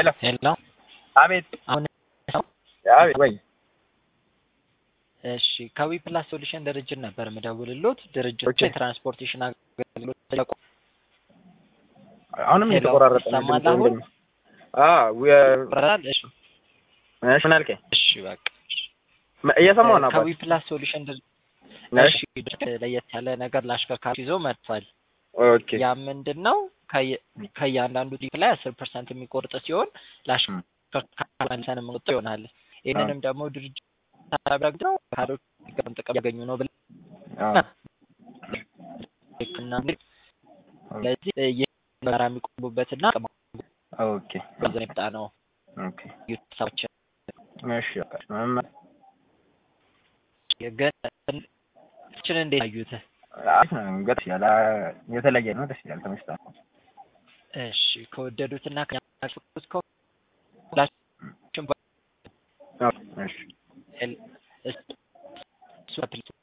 ሄሎ ሄሎ አቤት አሁን አቤት ወይ እሺ ከዊ ፕላስ ሶሉሽን ድርጅት ነበር የምደውልሎት። ድርጅቱ ኦኬ። የትራንስፖርቴሽን አገልግሎት ተለቆ አሁንም ሄሎ፣ እየተቆራረጠ ነው ይሰማል ድምፁ አሁን? ወንድሜ። አዎ ዊ- ይቆራል። እሺ እሺ ምን አልከኝ? እሺ በቃ መ- እየሰማሁ ነው ከዊ አባት። ፕላስ ሶሉሽን ድርጅት እሺ እሺ ለየት ያለ ነገር ለአሽከርካሪ ይዞ መጥቷል። ኦኬ ያ ምንድን ነው? ከየ- ከእያንዳንዱ ቲፕ ላይ አስር ፐርሰንት የሚቆርጥ ሲሆን ለአሽከርካሪ መልሰን የምንቆጥ ይሆናል። ይህንንም ደግሞ ድርጅት ታደርግ ነው ካዶች ጥቅም ያገኙ ነው ብለን አዎ እና ስለዚህ ይህ በጋራ የሚቆሙበትና ኦኬ ገንዘብ የመጣ ነው ኦኬ ሰዎች እሺ በቃ መመ- ግን ችን እንዴት አዩት? አሪፍ ነው ደስ ይላል። አ- የተለየ ነው ደስ ይላል። ተመችቷል። እሺ ከወደዱትና ከፍቁት ከሁላችሁም ኦኬ እሺ እሱ